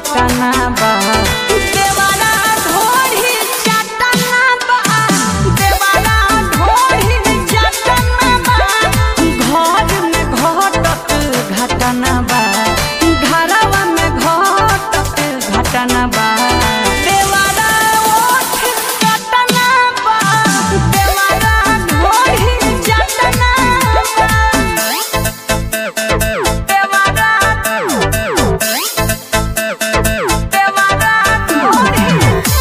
पटना बा देवारा ढोढ़ी चटना बा देवारा ढोढ़ी चटना बा घर में घटत घटना बा घरवा में घटत घटना बा देवारा ओठ चटना बा देवारा ढोढ़ी चटना बा देवारा देवारा ढोढ़ी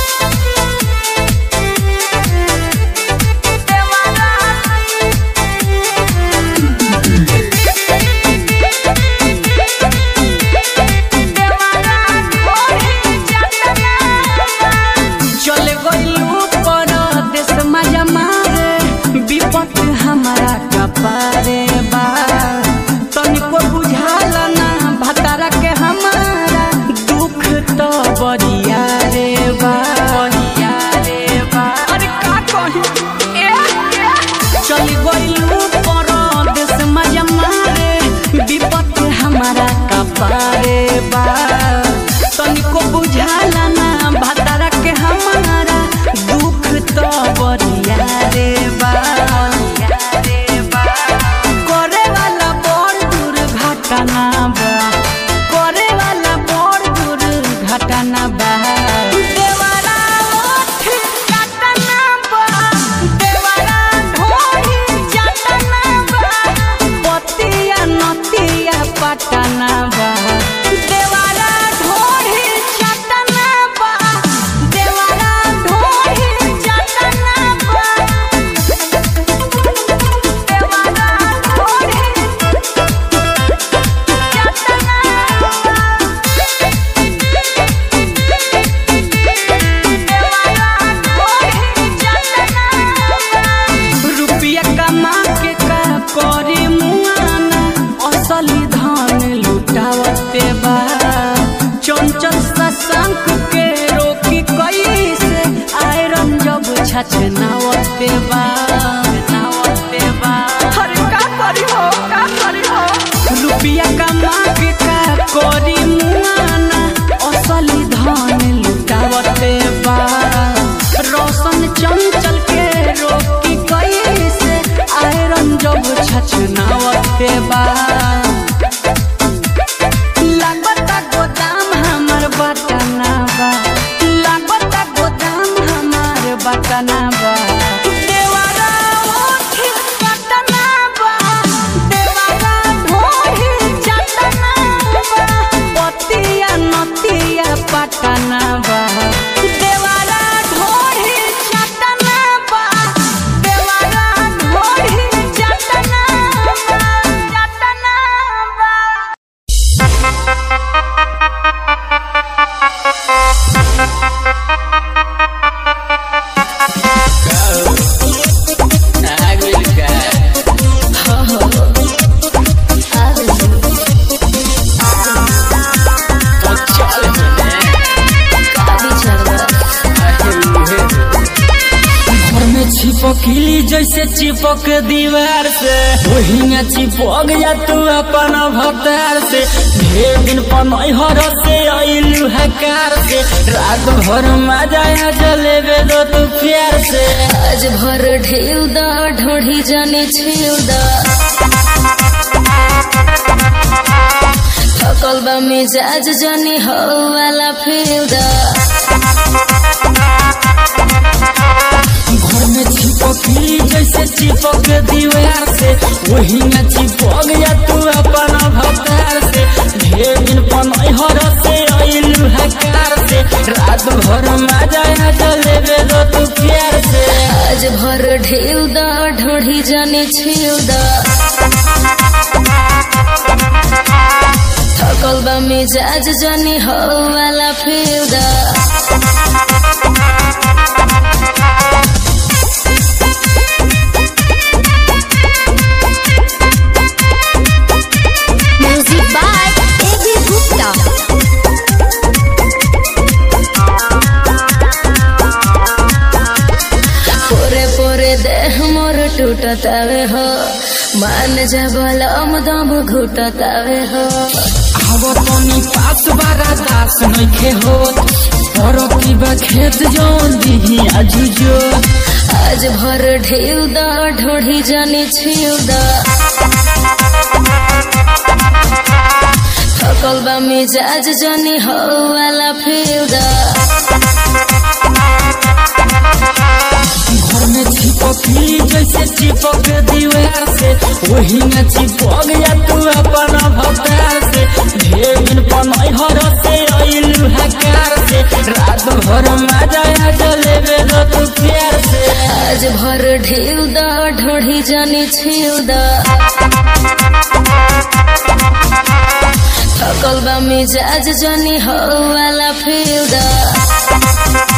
चले गइलू परदेस मजा मारे विपत हमारा कपारे बा तनिको बुझाला ना भतारा के हमारा दुख तो बरिया रे बा बरिया रे बा अरे का कही ए चली गइलू परदेस मजा मारे विपत हमारा कपारे बा तनिको बुझाला ना भतारा के हमारा दुख तो बरिया रे बा करे वाला बड़ दुर्घटना बा करे वाला बड़ दुर्घटना बा देवारा ओठ काटना बा देवारा ढोरी चटना बा पतिया नतिया पटना बा देवारा ढोरी चटना बा देवारा ढोरी चटना बा देवारा ढोरी रुपया कमा के का करे मुआना असली धन लुटावते बा चंचल सशंक के रोकी कैसे आयरन जब छछनावते बा नावते बा अरे का करी हो का करी हो रुपया कमा के का करी मुआना असली धन लुटावते बा रोशन चंचल के रोकी कैसे आयरन जब छछनावते बा लागता गोदाम हमर बटना बा लागता गोदाम हमर बटना बा देवारा ओठ कटना बा देवारा ढोरी चटना बा पतिया नतिया पटना बा देवारा ढोरी चटना बा देवारा ढोरी चटना बा चटना बा घर में चिपकली जैसे चिपक दीवार से वही में चिपक जा तू अपन भतार से ढेर दिन पनहर से अइलू हकार से रात भर मजा आ जलेबे दो तू प्यार से आज भर ढेउ दा ढोढ़ी जाने छेउ दा थकल बा मिजाज जाने हो वाला फेउ दा घर में चिपकली जैसे चिपक दीवार से वही में चिपक जा तू अपन भतार से ढेर दिन पनहर से अइलू हकार से रात भर मजा आ जलेबे दो तू प्यार से आज भर ढेउ दा ढोढ़ी जाने छेउ दा थकल बा मिजाज जाने हो वाला फेउ दा Music by A.B. Gupta. पोरे पोरे देह मोर टूटतावे हो मान जा बलम दम घुटतावे हो आवो तनी पास बारा दास नइखे होत परती बा खेत जौन दिही आजुजो आज भर ढेउ दा ढोढ़ी जाने छिउ दा थकल बा मिजाज जाने हो वाला फिउ दा घर में चिपकली जैसे चिपक दीवार से वही में चिपक जा तू अपन भतार से ढेर दिन पनई हर से अइलू हकार से रात भर मजा आ जलेबे दो तू प्यार से आज भर ढेउ दा ढोढ़ी जाने छिउ दा थकल बा मिजाज जाने हो वाला फिउ दा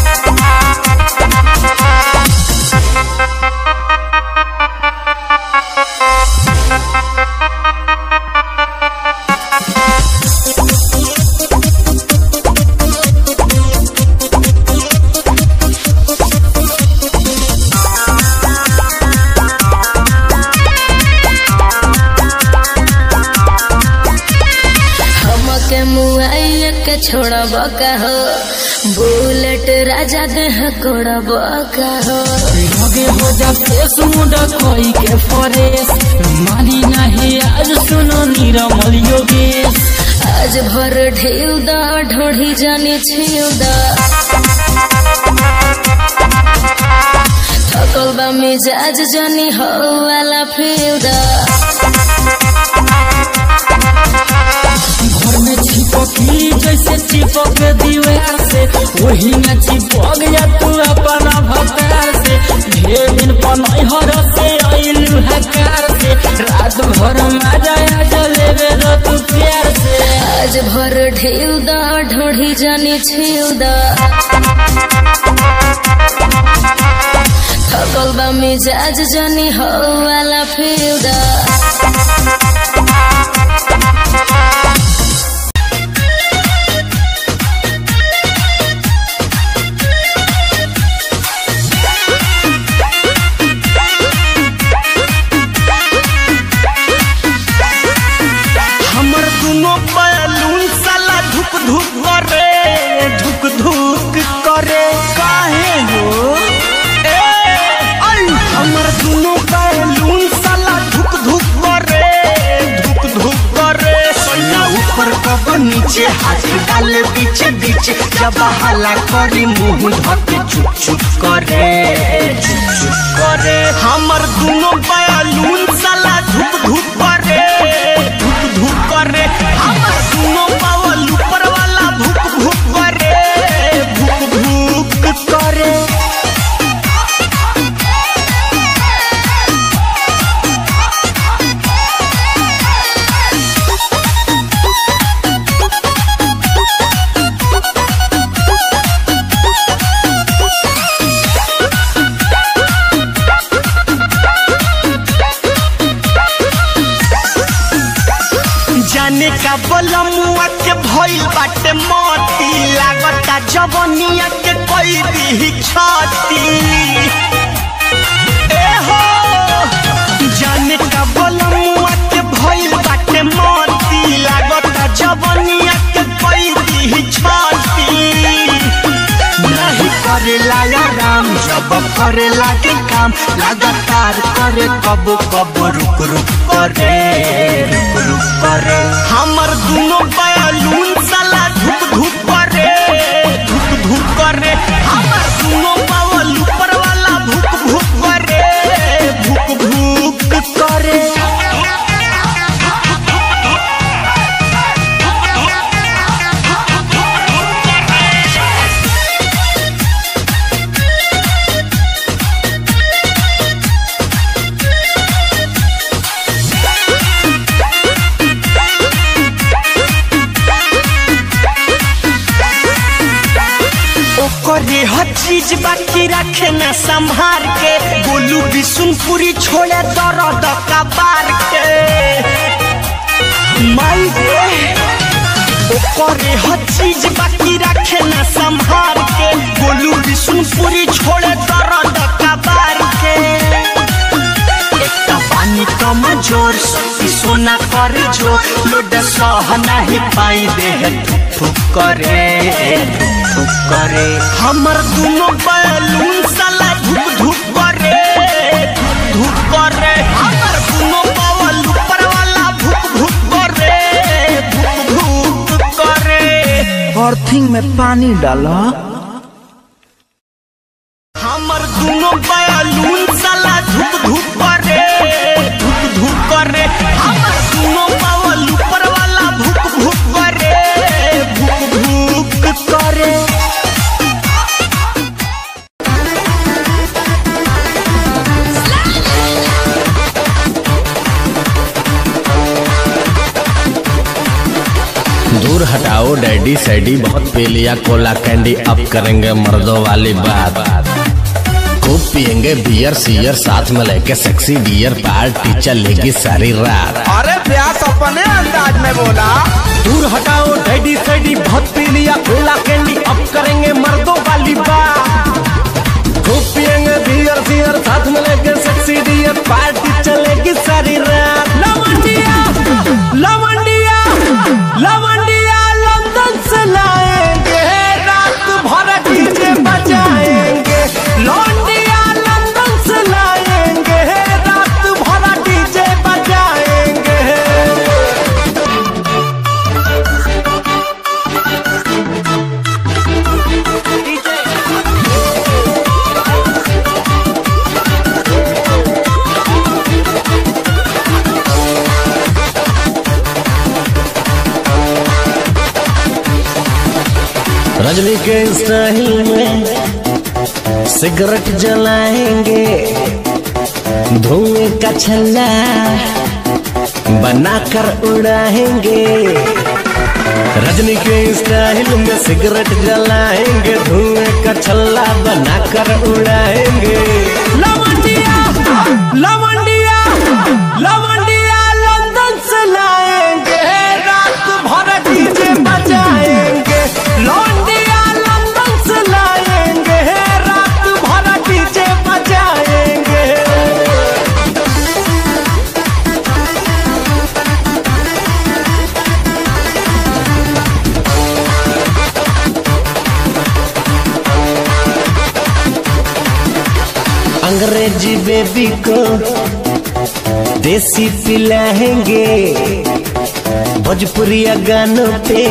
हमके मुआइया के छोड़ब का हो बुलेट राजा देह कोड़ब का हो लगे हो जा फेस मुंडा कोई के फरेस मानी नहीं आज सुनो निरमल योगेश आज भर ढेउ दा ढोढ़ी जाने छिउ दा थकल बा मिजाज जाने हो वाला फिउ दा घर में चिपकली जैसे चिपक दीवार से वही में चिपक जा तू अपन भतार से ढेर दिन पनई हर से अइलू हकार से रात भर मजा आ जलेबे दो तू प्यार से आज भर ढेउ दा ढोढ़ी जाने छिउ दा थकल बा मिजाज जाने हो वाला फिउ दा हमर दुनो बैलून साला धुक धुक करे धुक धुक करे काहे हो ए आई हमर दुनो बैलून साला धुक धुक करे धुक धुक करे सैया ऊपर कब नीचे हाथ डाले पीछे पीछे जब हला करी मुंह धके चुप चुप करे चुप चुप करे हमर दुनो बैलून साला धुक धुक करे धुक धुक करे हमर दुनो बावल ऊपर वाला भुक भुक करे भुक भुक करे जाने का बलमुआ के भइल बाटे मोती लागता जवनिया के कोई दी छाती ए हो जाने का बलमुआ के भइल बाटे मोती लागता जवनिया के कोई दी छाती नहीं करेला या राम जब करेला के काम लगातार करे कब कब रुक रुक करे रुक रुक करे हमर दुनो बैलून साला धुक धुक करे धुक धुक करे हमर दुनो बावल ऊपर वाला भुक भुक करे भुक भुक करे ओकरे हर चीज बाकी रखे न संभार के गोलू बिशुनपुरी छोड़े दर्द कबार के माई रे ओकरे हर चीज बाकी रखे न संभार के गोलू बिशुनपुरी छोड़े दर्द कबार के एकटा पानी कम जोर शक्ति सोना सोना कर जो लोड सह नहीं पाई दे थुक करे थुक करे हमर दोनों बैलून साला धुक धुक करे धुक धुक करे हमर दोनों बावल ऊपर वाला भुक भुक करे भुक भुक करे अर्थिंग में पानी डाला हमर दोनों बैलून साला धुक धुक करे धुक धुक करे हमर दोनों बावल ऊपर वाला भुक भुक करे भुक भुक करे दूर हटाओ डैडी सैडी बहुत पी लिया कोला कैंडी अब करेंगे मर्दों वाली बात खूब पियेंगे बियर सियर साथ में लेके सेक्सी डियर पार्टी चलेगी सारी रात अरे प्यास अपने अंदाज में बोला दूर हटाओ डैडी सैडी बहुत पी लिया कोला कैंडी अब करेंगे मर्दों वाली बात खूब पियेंगे बियर सियर साथ में लेके सेक्सी डियर पार्टी चलेगी सारी रात लवंडिया लवंडिया लवंडिया लंदन से लाएंगे रात भर डीजे बजाएंगे लौंडिया लंदन से लाएंगे रात भर डीजे बजाएंगे रजनी के स्टाइल में सिगरेट जलाएंगे धुएं का छल्ला बनाकर उड़ाएंगे रजनी के स्टाइल में सिगरेट जलाएंगे धुएं का छल्ला बनाकर उड़ाएंगे लवंडिया लवंडिया लवंडिया लंदन से लाएंगे रात भर डीजे बजाएंगे लौंडिया लंदन से लाएंगे रात भर डीजे बजाएंगे अंग्रेजी बेबी को देसी पिलाएंगे भोजपुरिया गानों पे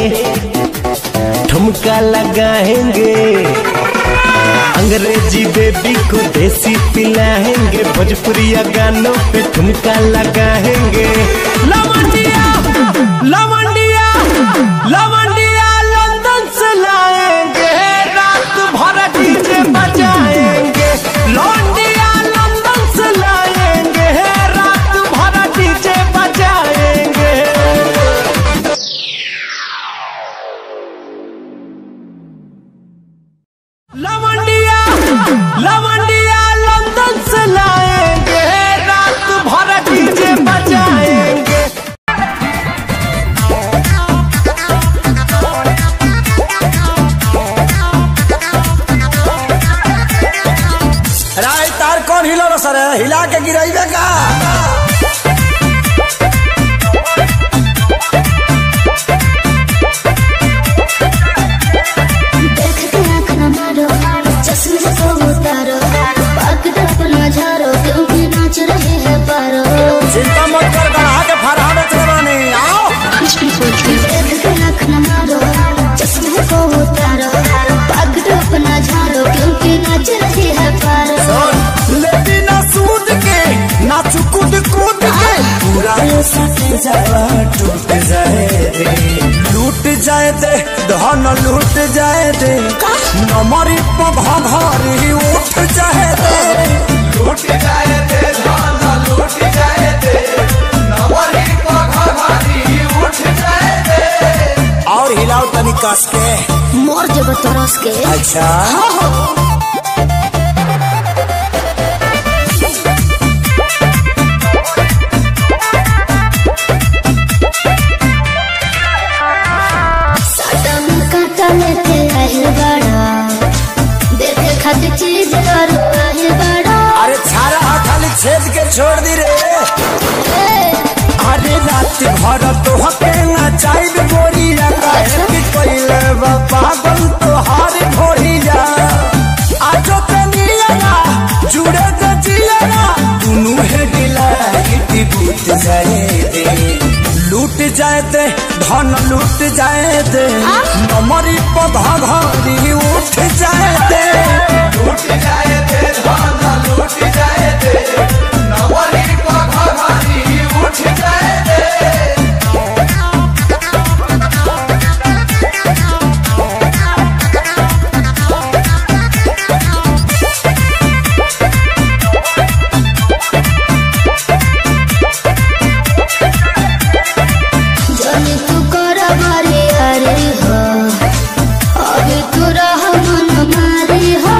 ठुमका लगाएंगे अंग्रेजी बेबी को देसी पिलाएंगे भोजपुरिया गानों पे ठुमका लगाएंगे लवंडिया लवंडिया लवंडिया लंदन से लाएंगे रात भर डीजे बजाएंगे लौंडिया लंदन से लाएंगे रात भर डीजे बजाएंगे लवंडिया लवंडिया लंदन से लाएंगे रात भर डीजे बजाएंगे राय तार कौन हिलो सर हिला के गिराइबे का देख के आँख न मारो चश्मे को उतारो पाक अपना झारो क्योंकि नाच रहे हैं पारो चिंता मत कर गढ़ा के फरहा में चलवानी आओ देख के आँख न मारो चश्मे को उतारो पाक अपना झारो क्योंकि नाच रहे हैं पारो लेती ना सूद के ना चुकुद कूद के पूरा ये सट जावा टूट जाए दे लूट जाए दे धन लूट जाए दे नमरी पघरी उठ जाए दे लूट जाए दे धन लूट जाए दे नमरी पघरी उठ जाए दे और हिलाओ तनी कस के मोर जब तरस के अच्छा साटा में काटा लेते आहिल बड़ा देखे खातिर चीज कर आहिल बड़ा अरे छारा खाली छेद के छोड़ दी रे ए, अरे रात रात घर तो हके ना चाइल गोरिया काहे कि कोइले बा पागल तो हार घोड़िया आजो के नियरा जुड़े के जियरा दुनु है दिला इति बूत जाए दे लूट जाए दे धन लूट जाए दे नमरी पधा घरी उठ जाए दे लूट जाए दे धन लूट जाए दे नमरी पधा घरी उठ जाए दे जाने तू कर मारे अरे हो अभी तू रह मन मारे हो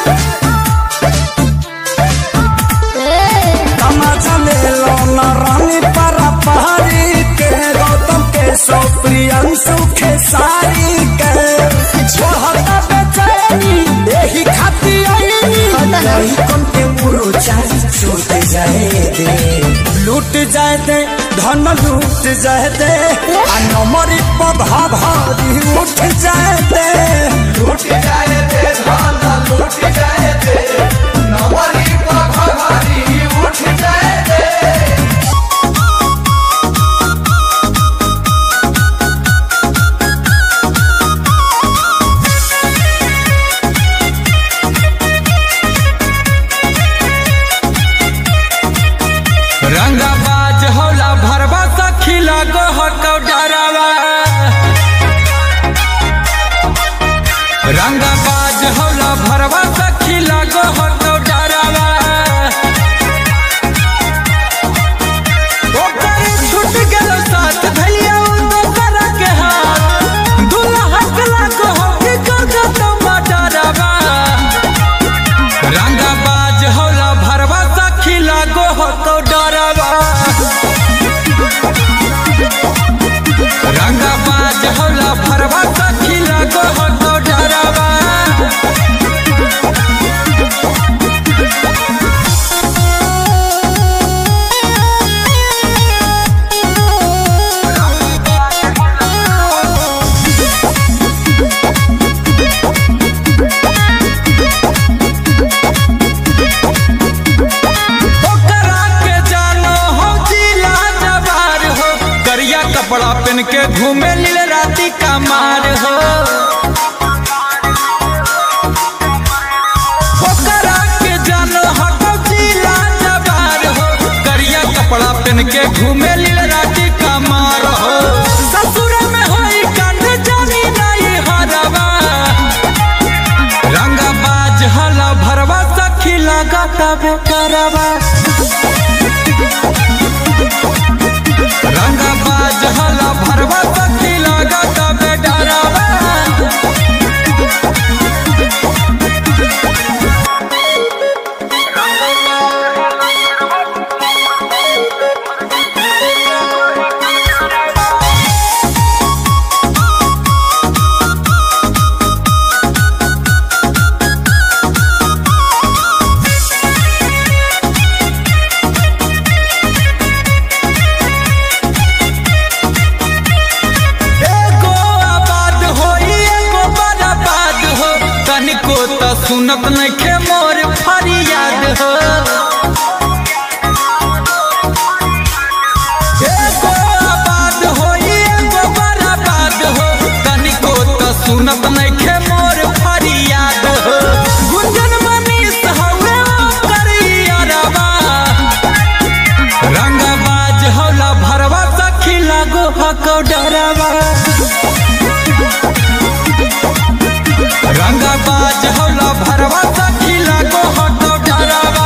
ए, तमाचा ले लो न रानी परा पहाड़ी के गौतम के सो प्रियंशु के सारी के छोहता बेचैनी यही खाती आईनी नहीं कम के मुरो चार छूट जाए दे लूट जाए दे धन लूट जाए दे आ नमरी पधा भारी उठ जाए दे लूट जाए दे धन लूट जाए दे नमरी पधा भारी उठ जाए दे रंगाबाज होला भरवा सखी लागो हो कौडरावा रंगाबाज होला भरवा सखी लागो हो कौडरावा ओकर छूट गेल साथ भैया उ दोसर के हाथ दुल्हा के लागो हो कि कर तो मडरावा रंगाबाज होला भरवा सखी लागो हो तो डरवा रंगाबाज होला भरवा सखी लागो हो तो डरवा ओकरा के जानो हो जिला जवार हो करिया कपड़ा पहन के घूमे लील राती का मार हो ओकरा के जानो हो जिला जवार हो करिया कपड़ा पहन के घूमे लील राती का मार हो ससुर में होई कांड जानी नहीं हरवा रंगाबाज हला भरवा सखी लगाता बेकरवा रंगाबाज हला भरवा सखी लगाता बेडरवा एगो आबाद होई एगो बर्बाद हो तनिको त सुनत नइखे मोर फरियाद हो एगो आबाद होई एगो बर्बाद हो तनिको त सुनत नइखे मोर फरियाद हो गुंजन मनीष हवे ओकर अरबा रंगबाज होला भरवा सखी लागो हको डरवा रंगबाज होला भरवा सखी लागो हको डरवा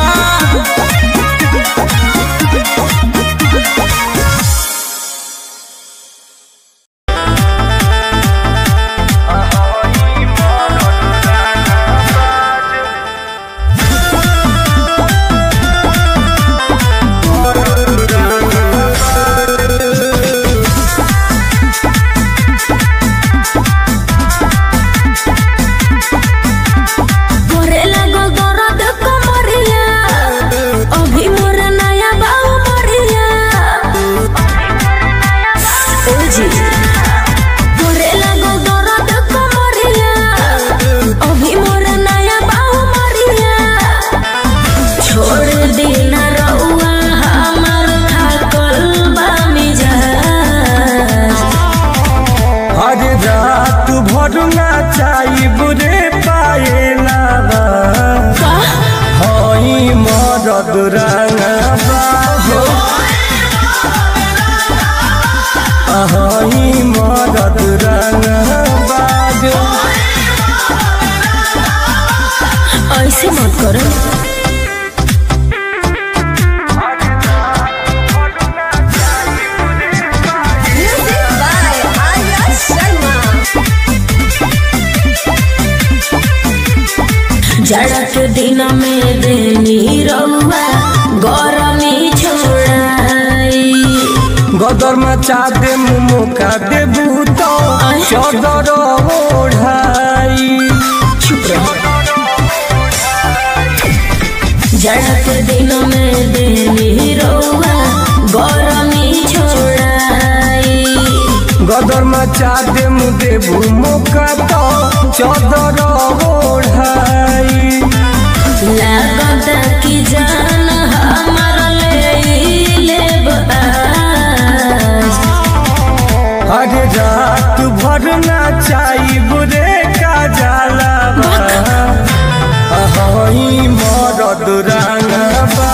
ऐसे मत करो जाड़ा के दिन में देनी रउआ गरमी छोड़ाई गदर मचा दे मुमो का दे भूतो चदर ओढ़ाई चुप रहो जाड़ा के दिन में देनी रउआ गरमी छोड़ाई गदर मचा दे मुदे भूमो का तो चदर ओढ़ाई लागता कि जान हमार ले लेब आज अरे रात भर ना चाही बुरे का जाला हई मरद रंगबा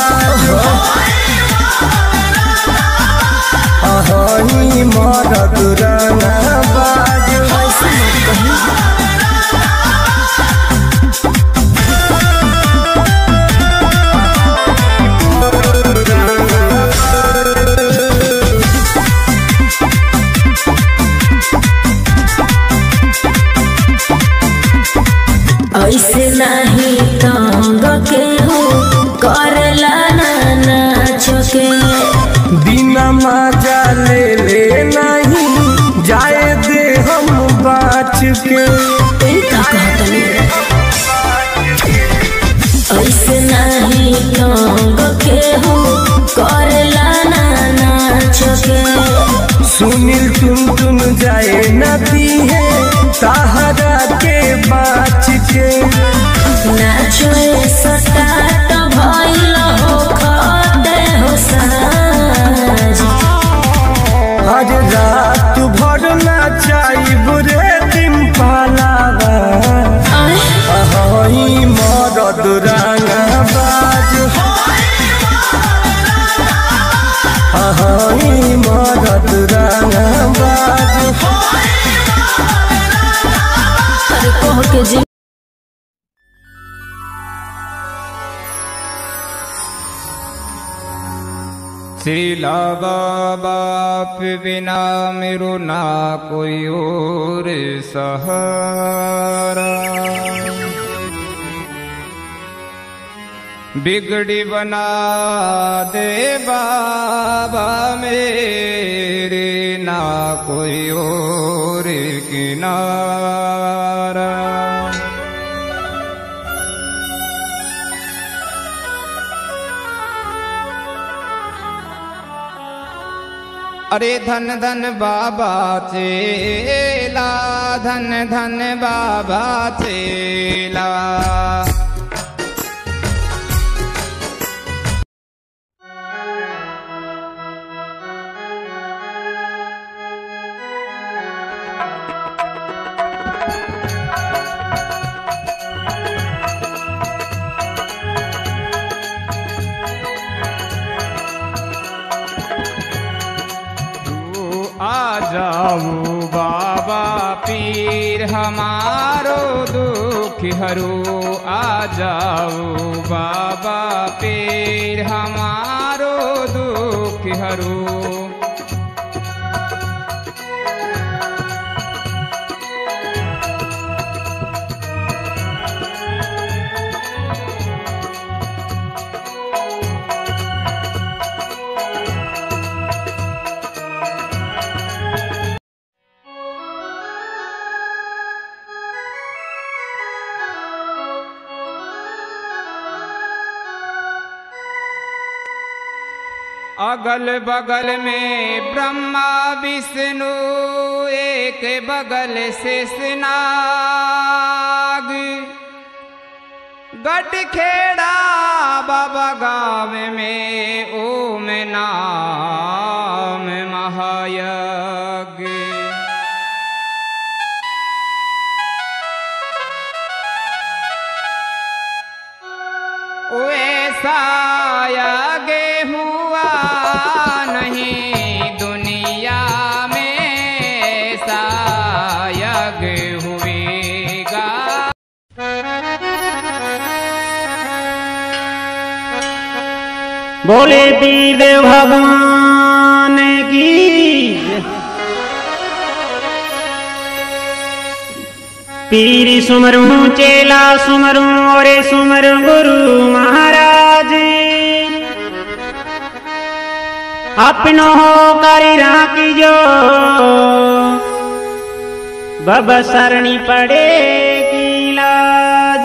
हई मरद रंगबा ऐसे मत कही ऐसे नहीं तंग के हो करला ना नाच के दिन मजा ले ले नहीं जाए दे हम बाच के ए का कहतनी ऐसे नहीं तंग के हो करला ना नाच के सुनील टुन टुन जाए नदी है सहारा के बाच के नाचो सटाट भइल हो खते हो साज हर रात भर ना चाही बुरे दिन पालावा आय हई मरद रंगबाज हई मरद रंगबाज अरे कह के जी श्रीला बाप बिना मेरो ना कोई और सहारा बिगड़ी बना दे बाबा मेरे ना कोई और किनारा अरे धन धन बाबा चेला धन धन बाबा चेला तू आ जाओ बाबा पीर हमारो दुख हरू आ जाओ बाबा पीर हमारो दुख हरू अगल बगल में ब्रह्मा विष्णु एक बगल से स्नाग गट खेड़ा बाबा गाँव में ओम नाम महायज्ञ वैसा आगे हुआ नहीं दुनिया में ऐसा यज्ञ हुएगा बोले पीर भगवान की पीर सुमरू चेला सुमरू और सुमरू गुरु महाराज अपनो हो करी राखी जो बब सरणी पड़ेगी लाज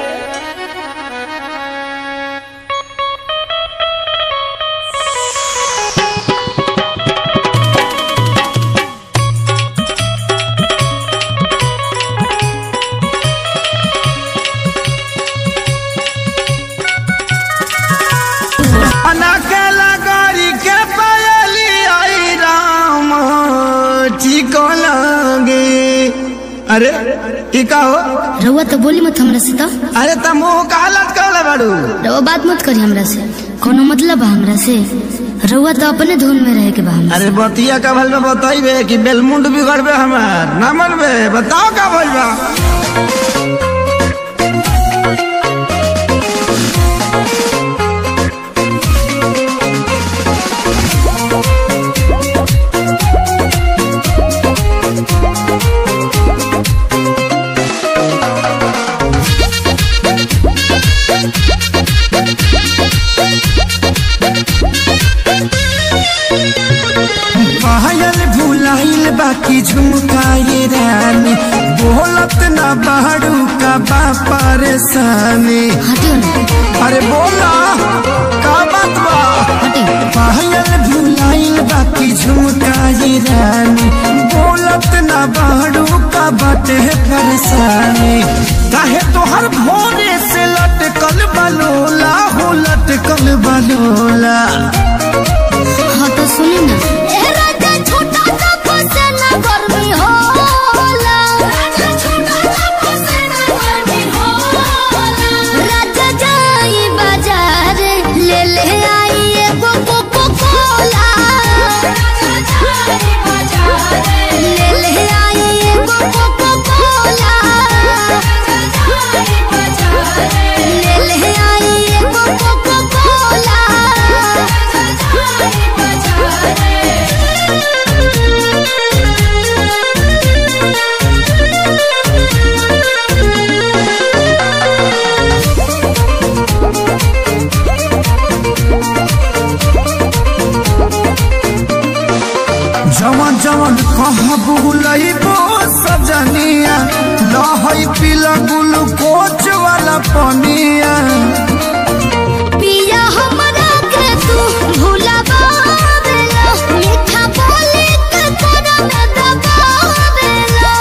अना के लगरी के पयली आई राम ठीक लगे अरे ई का हो रउआ तो बोली मत हमरा से तो अरे त मुंह का हालत कहले बाड़ू रउआ बात मत करी हमरा से कोनो मतलब बा हमरा से रउआ तो अपने धुन में रहे के बा हमरा अरे बतिया का भल में बताइबे कि बेलमुंड बिगड़बे हमार ना मनबे बताओ का भइल बा पायल भुलाइल बाकी झुमकाए रानी बोलत ना बाड़ू का बा परेशानी हटियो ना अरे बोला का बात बा पायल भुलाइल बाकी झुमकाए रानी बोलत ना बाड़ू का बाटे परेशानी काहे तोहर भोरे से लटकल बलोला हो लटकल बलोला हाँ तो सुनी ना ए राजा छोटा सा फसेना गर्मी होला राजा छोटा सा फसेना गर्मी होला राजा जाई बाजार ले ले आई एगो कोको कोला राजा जाई बाजार ले ले आई एगो कोको कोला राजा जाई बाजार ले ले आई एगो कोको कोला राजा जाई बाजार जवन जवन कहाँ बुलैबो सजनिया लहई पीला ग्लूकोच वाला पनिया पिया हमरा के तू भुलावा देला मीठा बोली के तोरा में दबावेला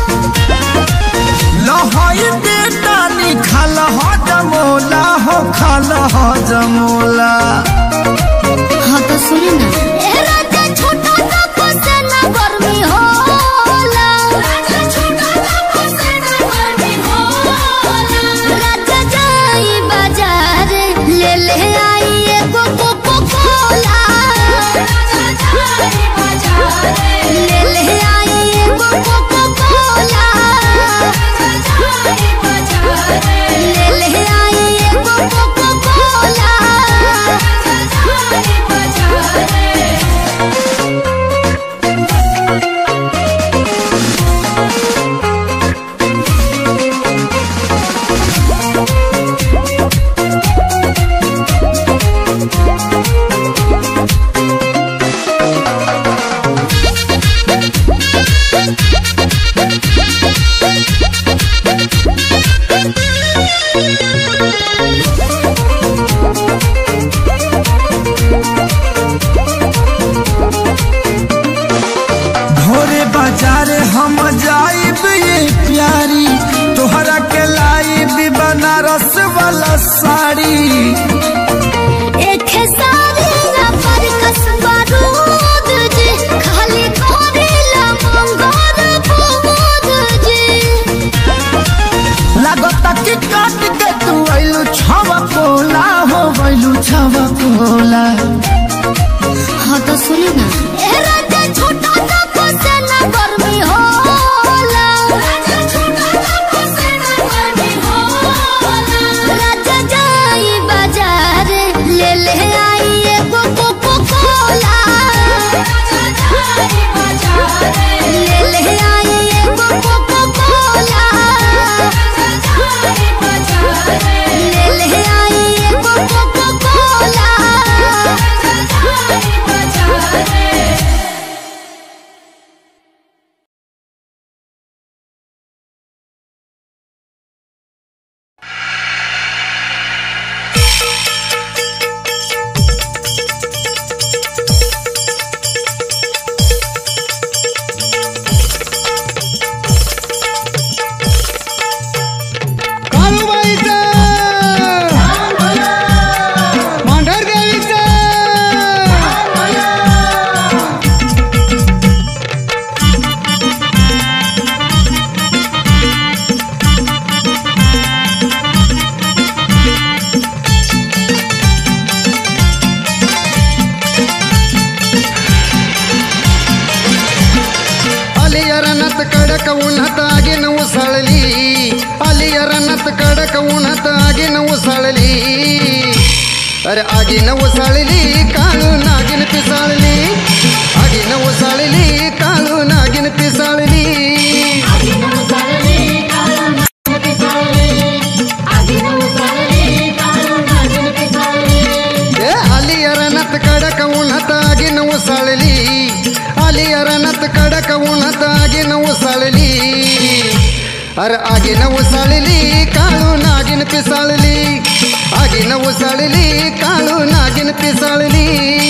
लहई बेटा निखाल हो जमोला हो खाल हो जमोला हाँ तो सुनी ना ए राजा छोटा सा फसेना गर्मी होला राजा छोटा सा फसेना गर्मी होला राजा जाई बाजार ले ले आई एगो कोको कोला राजा जाई बाजार ले ले आई एगो कोको कोला राजा जाई बाजार ले ले आई एगो कोको कोला राजा जाई बाजार भोरे बाजार हम जाइब ये प्यारी तोहरा के लाइब बनारस वाला साड़ी एक सारी ना पर कसबा रूद जी खाली करेला मंगोर बुद जी लागता कि काट के तू आइलू छवा कोला हो गइलू छवा कोला हाँ तो सुनी ना ए राजा छोटा सा फसेना गर्मी होला राजा छोटा सा फसेना गर्मी होला राजा जाई बाजार ले ले आई अरणात कडक उन्हात आगीन उसळली अरे आगीन उसळली काळू नागिन पिसाळली आगीन उसळली काळू नागिन पिसाळली ए आली अरणात कडक उन्हात आगीन उसळली आली अरणात कडक उन्हात आगीन उसळली अरे आगीन उसळली काळू नागिन पिसाळली आगीन उसळली काळू नागिन पिसाळली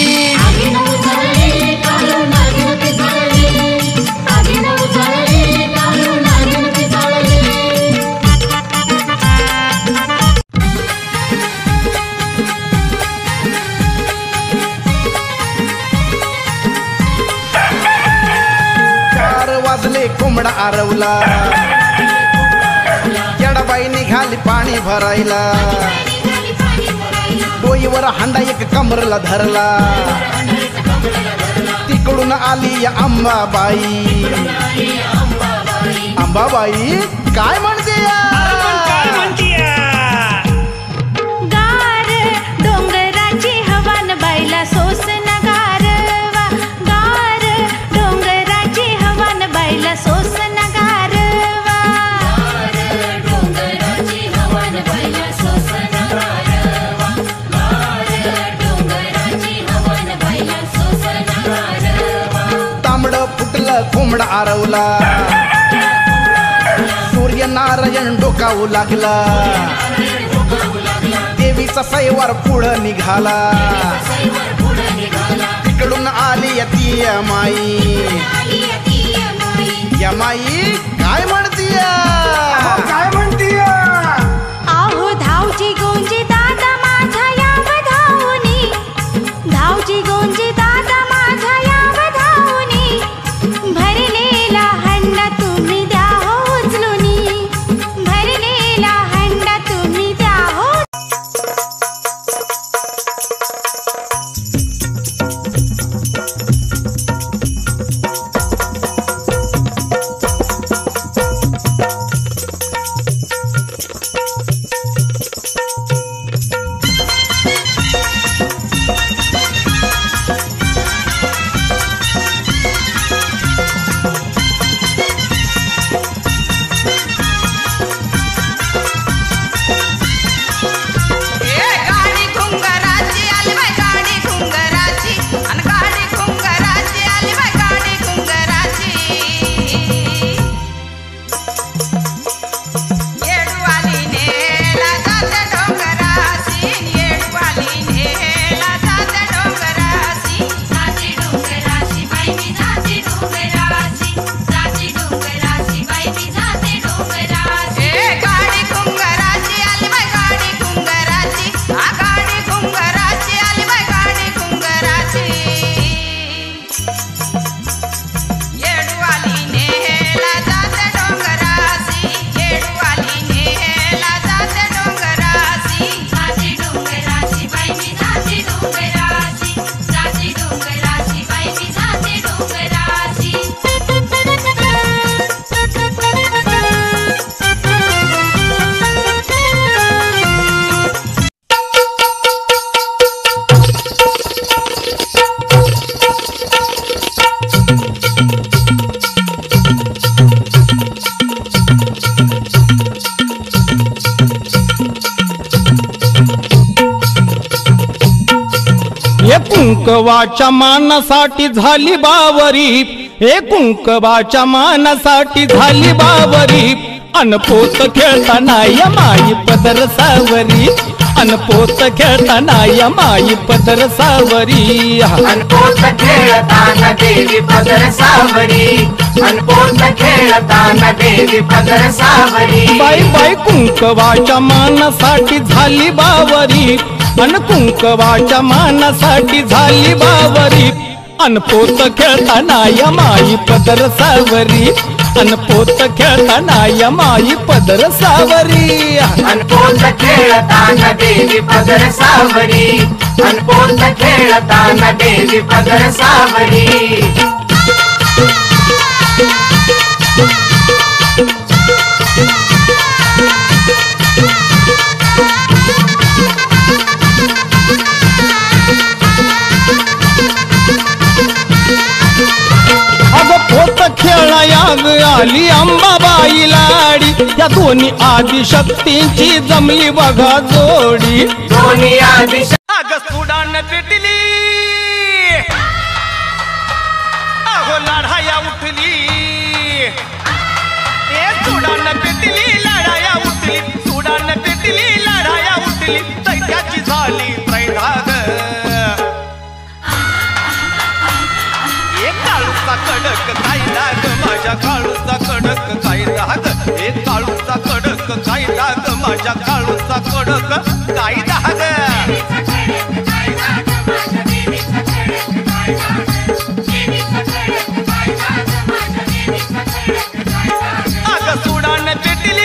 चार वाजले कोंबडा आरवला येडाबाई निघाली पाणी भरायला डोईवर हांडा एक कमरला धरला तिकडून आली या अंबाबाई अंबाबाई काय म्हणते गार डोंगराची हवान बायला सोस नगारवा गार डोंगराची हवान बायला सोस नगारवा डोंगराची हवान बायला सोस नगारवा डोंगराची हवान बायला सोस नगारवा तांबड फुटलं कोंबडा आरवला सूर्यनारायण डोकावू लागला देवीचा सैवार पुढं निघाला तिकडून आली ती माई या माई काय म्हणतीय काय म्हणतीय आहो धावजी गोंजी दादा माझा याव धावनी धावजी गोंजी दादा माझा याव धावनी भरलेला हंडा तुम्ही द्या हो उचलूनी भरलेला हंडा तुम्ही द्या हो ए गाडी घुंगराची आली बाय गाडी घुंगराची अन गाडी घुंगराची आली बाय गाडी घुंगराची येडूवाली नेला जाते डोंगराची येडूवाली नेला जाते डोंगराची जाती डोंगराची बाई मी जाती डोंगराची जाती डोंगराची बाई मी जाती डोंगराची ए गाडी घुंगराची आली बाय गाडी घुंगराची आ गाडी घुंगराची आली बाय गाडी घुंगराची येडूवाली नेला जाते डोंगराची येडूवाली नेला जाते डोंगराची जाती डोंगराची बाई मी जाती डोंगराची जाती डोंगराची बाई मी जाती डोंगराची हे कुंकवाच्या मानासाठी झाली बावरी हे कुंकवाच्या मानासाठी झाली बावरी अनपोत खेळताना या माई पदर सावरी अनपोत खेळताना या माई पदर सावरी अनपोत खेळताना देवी पदर सावरी अनपोत खेळताना देवी पदर सावरी बाई बाई कुंकवाच्या मानासाठी झाली बावरी अन कुंकवाच्या मानासाठी झाली बावरी अनपोत खेळताना या माई पदर सावरी अनपोत खेळताना या माई पदर सावरी अनपोत खेळताना देवी पदर सावरी अनपोत खेळताना देवी पदर सावरी अगं पोत खेळायाग आली अंबाबाई लाडी या दोन्ही आदिशक्तींची जमली बघा जोडी दोन्ही आदिश अग सुडान पेटली अहो लढाया उठली ए सुडान पेटली लढाया उठली सुडान पेटली लढाया उठली दैत्याची झाली त्रैधाग एक काळूचा कडक काय दाग माझ्या काळूचा कडक काय दाग एक काळूचा कडक काय दाग माझ्या काळूचा कडक काय दाग अग सुडान पेटली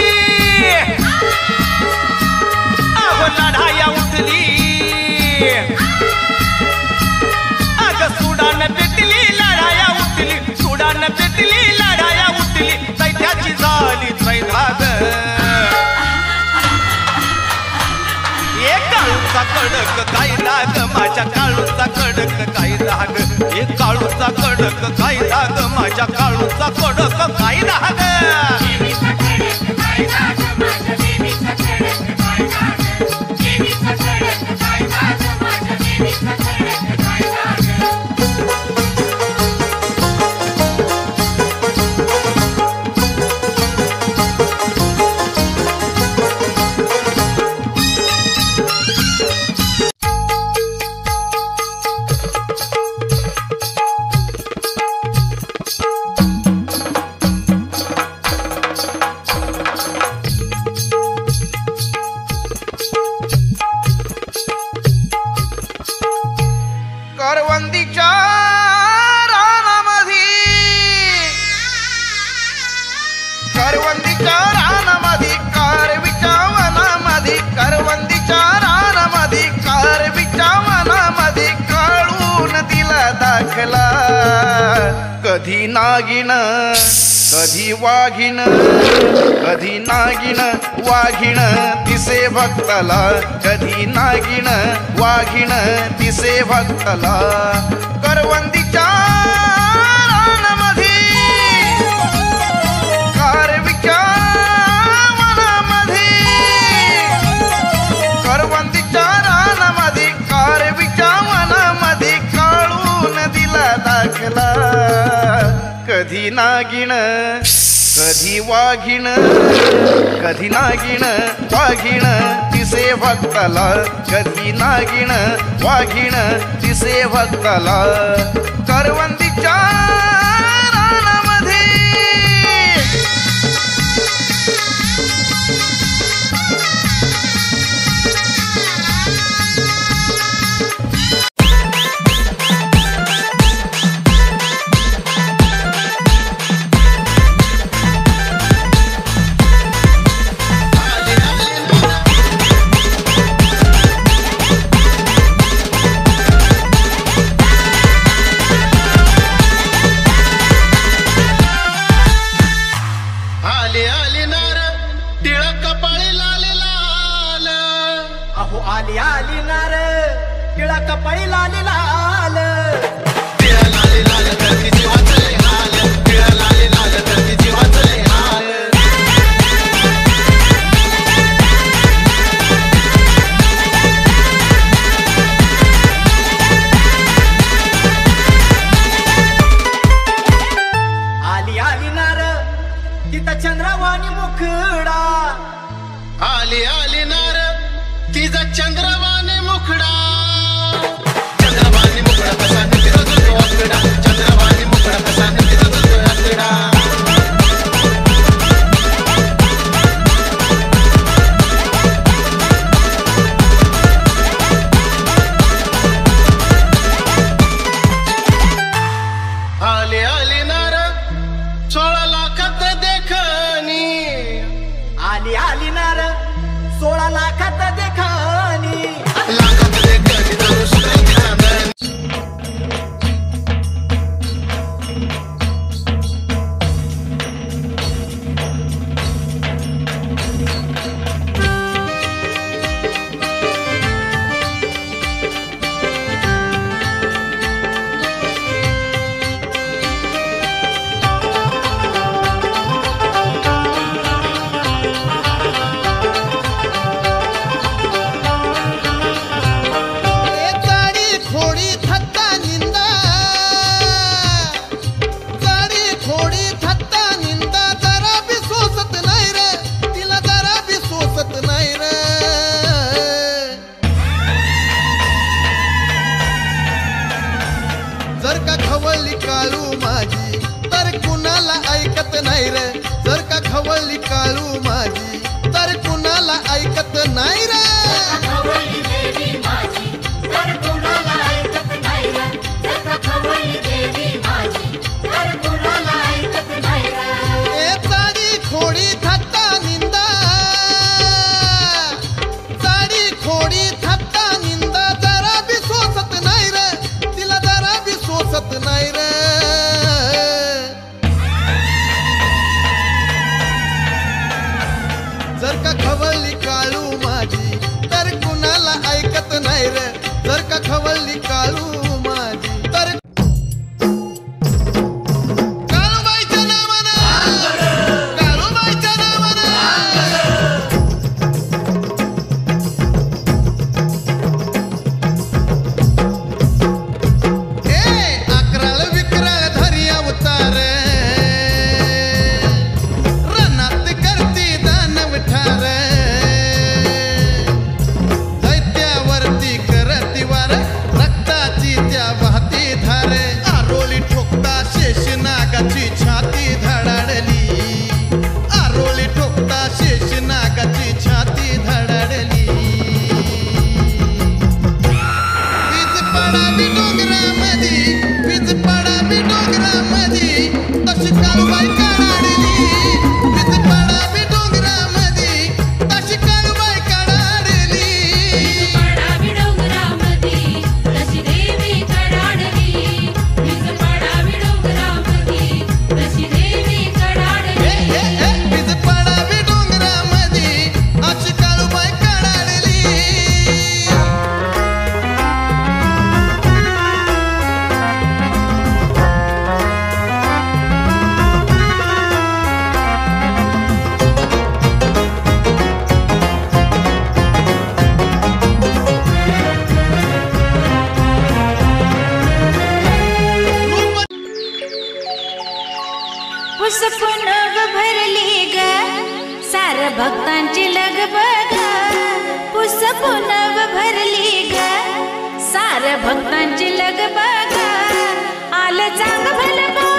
अहो लढाया उठली अग सुडान पेटली लढाया उठली सुडान पेटली लढाया उठली दैत्याची झाली त्रैधाग एक काळूचा कडक काय दाग माझ्या काळूचा कडक काय दाग एक काळूचा कडक काय दाग माझ्या काळूचा कडक काय दाग करवंदीच्या रानामधी करवंदीच्या रानामधी कारवीच्या वनामधी करवंदीच्या रानामधी कारवीच्या वनामधी काढून दिला दाखला कधी नागिन कधी वाघिण कधी नागिन वाघिण दिसे भक्ताला कधी नागिन वाघिण दिसे भक्ताला करवंदीच्या रानामधी कारवीच्या वनामधी करवंदीच्या रानामधी कारवीच्या वनामधी काढून दिला दाखला कधी नागिण कधी वाघिण कधी नागिण वाघिण दिसे भक्ताला कधी नागिण वाघिण दिसे भक्ताला करवंदीच्या रानामध्ये आले आले नार टिळक कपाळी लाले लाल अहो आली आली नार टिळा कपाळी लाली लाल टिळा लाले लाल धरती जीवाचले हाल टिळा लाले लाल धरती जीवाचले हाल आली आली नार तिथं चंद्रवाणी मुखडा आली आली नार तिचा चंद्रवाने मुखडा चंद्रवाने मुखडा कसा निघतो तो आकडा चंद्रवाने मुखडा कसा निघतो तो आकडा आले आले नार सोळा लाखात देखणी आली आली नार सोळा लाखात देखानी लाखात देखणी धरून सुरांची चांदणी काळू माझी तर कुणाला ऐकत नाही रे जर का खवळली काळू माझी तर कुणाला ऐकत नाही रे खवळली देवी माझी तर कुणाला ऐकत नाही रे जर खवळली देवी माझी तर कुणाला ऐकत नाही रे ए चाडी खोडी थट्टा निंदा चाडी खोडी थट्टा निंदा जरा बी सोसत नाही रे तिला जरा बी सोसत नाही रे जर का खवळली काळू माझी तर कुणाला ऐकत नाही रे जर का खवळली काळू माझी तर काळूबाईच्या नावानं काळूबाईच्या नावानं ए अकराळ विकराळ धरी अवतार रनात करती दानव ठार दैत्यावरती करती वार रक्ताची त्या वाहती धार आरोली ठोकता शेष नागाची छाती धडाडली आरोली ठोकता शेष नागाची छाती धडाडली वीज पडावी डोंगरामधी वीज पडावी डोंगरामधी तशी काळूबाई काढाडली वीज पडावी डोंगरामधी तशी काळूबाई काढाडली पडावी डोंगरामधी तशी देवी कडाडली वीज पडावी डोंगरामधी तशी देवी ए, कडाडली ए, ए, वीज पडावी डोंगरामधी अशी काळूबाई काढाडली पुसपुनग भरली ग सार भक्तांची लगबग पुसपुनग भरली ग सार भक्तांची लगबग आलं चांग भलं